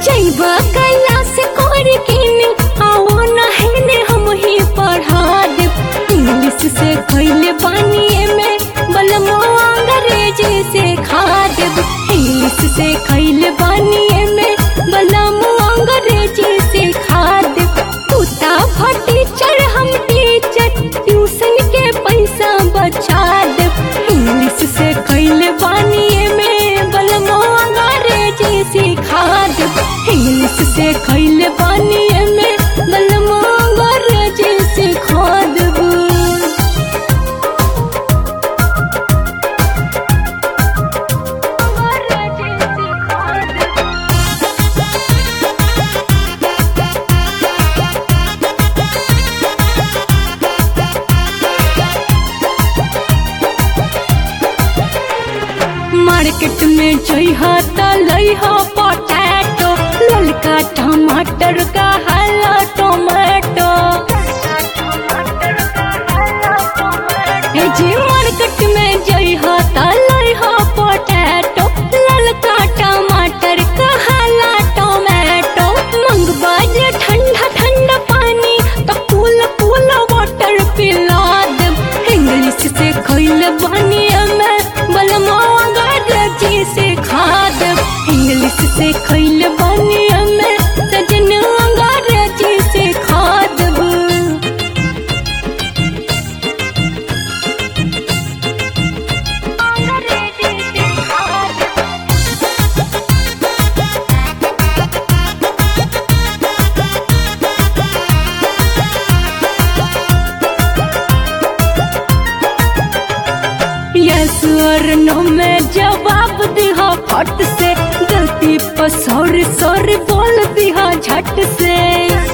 जैबा कैलाश कर किने आओ नहने हम ही पढ़ा दे इंग्लिश से कैले बानिए में बलमो अंग्रेजी से खा देब इंग्लिश से कैले बानिए में बलमो अंग्रेजी से खा देब कुत्ता फटी चढ़ हम टीचर ट्यूशन के पैसा बचा देब इंग्लिश से कैले बानिए में बलमो अंग्रेजी सिखा देब इंग्लिश से कैले बानिए में बलमो अंग्रेजी सिखा देब मार्केट में जइहा त लइहा पोटैटो ललका टमाटर का हरा टोमेटो ए जी मार्केट में जइहा त लइहा पोटैटो ललका टमाटर का हरा टोमेटो मंगवा जे ठंडा ठंडा पानी तो कूल कूल वाटर पिला देब इंग्लिश से खइल बानी में बलमा अंग्रेजी से खा देब इंग्लिश से खइल बानी में सजन अंग्रेजी से खा देब यस और नो में जवाब दिहा फट से गलती पर सॉरी सॉरी बोल दिहा झट से